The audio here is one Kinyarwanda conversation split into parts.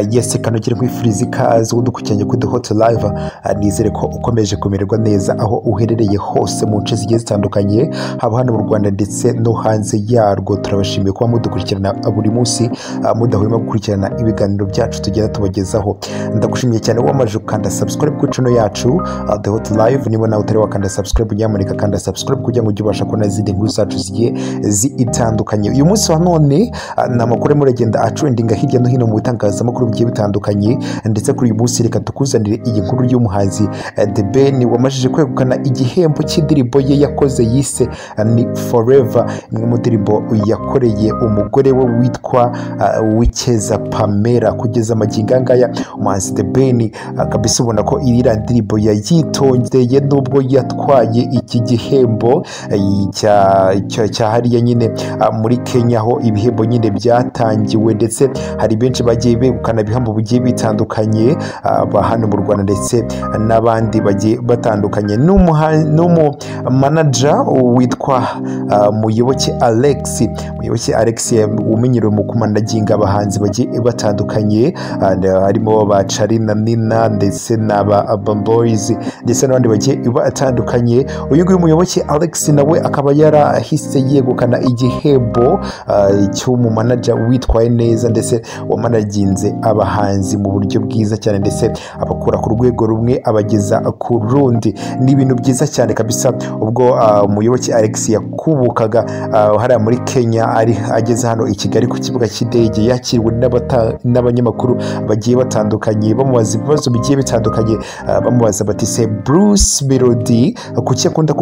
yesi kanogera nkwifuriza ikaze udukurikiranyi kuri the hot live Ah, nizere ko ukomeje kumererwa neza aho uherereye hose mu nce zigiye zitandukanye haba hano mu rwanda ndetse no hanze yarwo turabashimiye kuba mudukurikirana buri munsi ah, mudahwema gukurikirana ibiganiro byacu tugenda tubagezaho ndagushimiye cyane wamaje gukanda subscribe ku channel yacu ah, the hot live niba nawe utari wakanda subscribe nyamuneka kanda subscribe kugira ngo ujye ubasha kubona izindi nkuru zacu zigiye zitandukanye uyu munsi wa none ah, ni amakuru arimo aragenda acurindinga hirya no hino mu bitangazamakuru bigiye bitandukanye ndetse kuri uyu munsi reka tukuzanire iyi nkuru y'umuhanzi eh, The Ben wamajije kwegukana igihembo cy'indirimbo ye yakoze yise eh, ni Forever imwe mu ndirimbo yakoreye umugore we witwa ah, Wikeza Pamela kugeza magingo aya ngaya umuhanzi The Ben ah, kabisa ubona ko iriya ndirimbo yayitondeye nubwo yatwaye iki gihembo eh, cya- cya- cya hariya nyine ah, muri Kenya aho ibihembo nyine byatangiwe ndetse hari benshi bagiye begukana ibihembo bigiye bitandukanye aba hano mu rwanda ndetse n'abandi bagiye batandukanye N'umuha- n'umumanaja witwa ah, muyoboke alex muyoboke alex umenyerewe mu kumanaginga abahanzi bagiye batandukanye ah, harimo ba carina nina ndetse n'aba Urban Boys ndetse n'abandi bagiye batandukanye uyu nguyu muyoboke alex nawe akaba yarahise yegukana igihembo ah, cy'umumanaja witwaye neza ndetse wamanaginze abahanzi mu buryo bwiza cyane ndetse abakura ku rwego rumwe abageza ku rundi ni ibintu byiza cyane kabisa ubwo ah, umuyoboke alex yakubukaga ah, hariya muri kenya ari ageze hano i kigali ku kibuga cy'indege yakiriwe n'abata- n'abanyamakuru bagiye batandukanye bamubaza ibibazo bigiye bitandukanye ah, bamubaza bati se bruce melody kuki akunda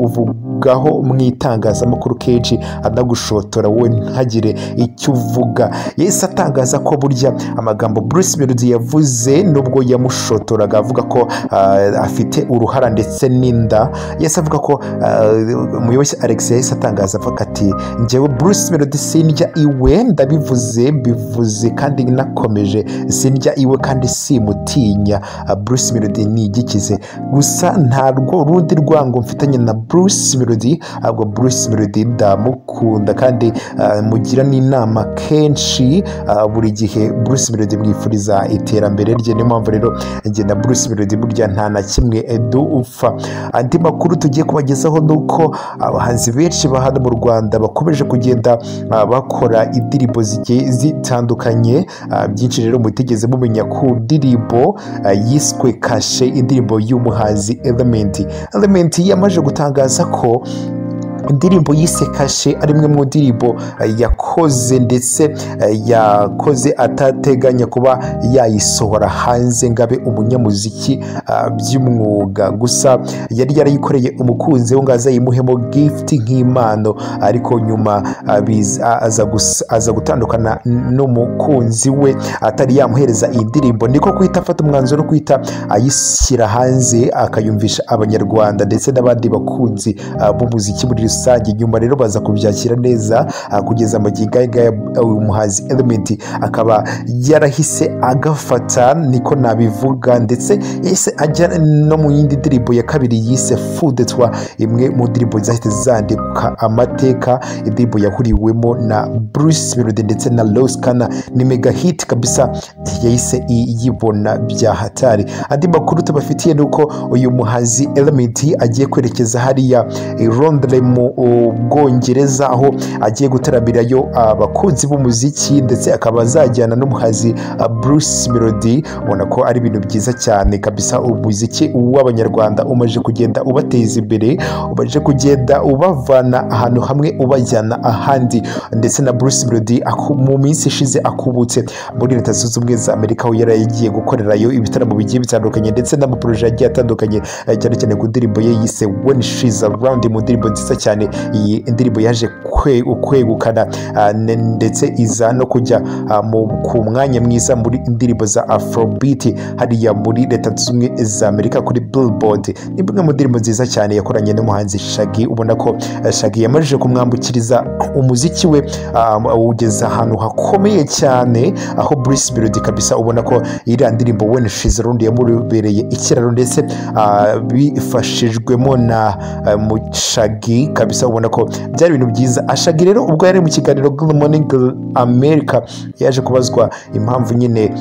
kukuvugaho mu itangazamakuru kenshi anagushotora wowe ntagire icyo uvuga yahise atangaza ko burya amagambo Bruce Melody yavuze nubwo yamushotoraga avuga ko ah, afite uruhara ndetse n'inda yahise avuga ko ah, umuyobozi Alex yahise atangaza avuga ati njyewe Bruce Melody sindya iwe ndabivuze bivuze kandi nakomeje sindya iwe kandi simutinya Ah, Bruce Melody ni igikize gusa nta rwo rundi rwango mfitanye na Bruce Melody ahubwo Bruce Melody ndamukunda kandi ah, mugira n'inama kenshi ah, buri gihe Bruce Melody mwifuriza iterambere rye niyo mpamvu rero njye na Bruce Melody burya nta na kimwe eh, dupfa andi makuru tugiye kubagezaho ni uko abahanzi benshi ba hano mu Rwanda bakomeje kugenda ah, bakora indirimbo zigiye zitandukanye Ah, byinshi rero mutigeze mumenya ku ndirimbo ah, yiswe kashe indirimbo y'umuhanzi Element Element yamaze gutangaza ko indirimbo yise kashe ari imwe mu ndirimbo eh, yakoze ndetse eh, yakoze atateganya kuba yayisohora hanze ngo abe umunyamuziki ah, by'umwuga gusa yari yarayikoreye umukunzi we ngo azayimuhemo gift nk'impano ariko nyuma ah, biz- ah, aza gus- aza gutandukana n- n'umukunzi we atari yamuhereza iyi ndirimbo niko kuhita afata umwanzuro wo kuhita ayishyira hanze akayumvisha abanyarwanda ndetse n'abandi bakunzi ah, b'umuziki muri rusange nyuma rero baza kubyakira neza ah, kugeza magingo aya ngaya ah, uyu muhanzi Element akaba yarahise agafata niko nabivuga ndetse yahise ajya no mu yindi ndirimbo ya kabiri yise fudetwa imwe mu ndirimbo zahita zandika amateka indirimbo yahuriwemo na Bruce Melody ndetse na Rose Kana ni mega hit kabisa yahise iyibona bya hatari andi makuru tubafitiye ni uko uyu muhanzi Element agiye kwerekeza hariya i Londres mu u, Bwongereza aho agiye gutaramirayo abakunzi b'umuziki ndetse akaba azajyana n'umuhanzi ah, Bruce Melody ubona ko ari ibintu byiza cyane kabisa umuziki w'abanyarwanda umaze kugenda ubateza imbere umaze kugenda ubavana ahantu hamwe ubajyana ahandi ndetse na Bruce Melody aku- mu minsi ishize akubutse muri leta zunze ubumwe za amerika aho yari yagiye gukorerayo ibitaramo bigiye bitandukanye ndetse n'amaporoje agiye atandukanye eh, cyane cyane ku ndirimbo ye yise when she's around mu ndirimbo nziza cyane iyi indirimbo yaje kwe- kwegukana ah, ne- ndetse iza no kujya ah, mu- ku mwanya mwiza muri indirimbo za afrobeat hariya muri leta zunze ubumwe za amerika kuri billboard ni imwe mu ndirimbo nziza cyane yakoranye n'umuhanzi shagi ubona ko eh, shagi yamajije kumwambukiriza umuziki we ah, awugeza ahantu hakomeye cyane aho Bruce Melody kabisa ubona ko iriya ndirimbo When She's Around yamubereye ikiraro ndetse ah, bifashijwemo na ah, Mushagi kabisa ubona ko byari ibintu byiza ashagi rero ubwo yari mu kiganiro good morning america yaje kubazwa impamvu nyine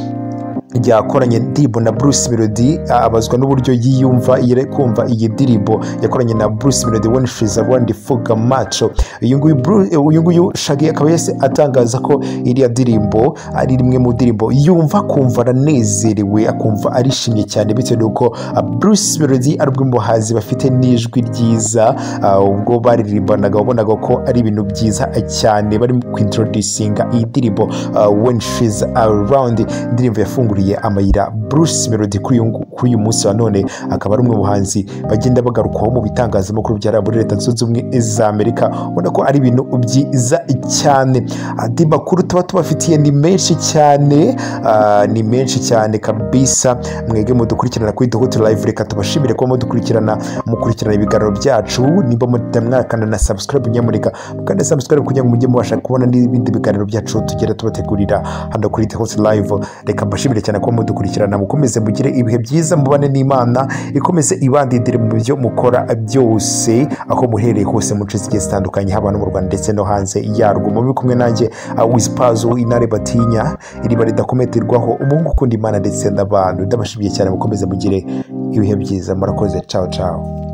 yakoranye ndirimbo na bruce melody abazwa n'uburyo yiyumva yere kumva iyi ndirimbo yakoranye na bruce melody winfriza wandifuga maco uyu nguyu Bru- uyu nguyu shagi akaba yahise atangaza ko iriya ndirimbo ari rimwe mu ndirimbo yumva akumva aranezerewe akumva arishimye cyane bitewe n'uko ah, bruce melody ari umwe mu bahanzi bafite n'ijwi ryiza ah, ubwo baririmbanaga wabonaga ko ari ibintu byiza cyane barimo kwintroducinga iyi ndirimbo ah, when she's around indirimbo yafunguriye amayira bruce melody kuri uyu ngu- kuri uyu munsi wa none akaba ari umwe mu buhanzi bagenda bagarukwaho mu bitangazamakuru byara muri leta zunze ubumwe za amerika ubona ko ari ibintu byiza cyane andi makuru tuba tubafitiye ni menshi cyane ah, ni menshi cyane kabisa mwege mudukurikirana kuri duhutu live reka tubashimire kuba mudukurikirana mukurikirana ibiganiro byacu nimba mutamwakana na subscribe nyamureka mukanda subscribe kugira ngo mujye mubasha kubona n'ibindi biganiro byacu tugenda tubategurira hano kuri duhutu live reka mbashimire cyane kuba mudukurikirana mukomeze mugire ibihe byiza mubane n'imana ikomeze ibandindire mu byo mukora byose aho muhereye hose mu nshe zigiye zitandukanye haba no mu rwanda ndetse no hanze yarwo mube kumwe nanjye wizipazo intare batinya iriba ridakometerwaho umuhungu ukunda imana ndetse n'abantu ndabashimiye cyane mukomeze mugire ibihe byiza murakoze cawo cawo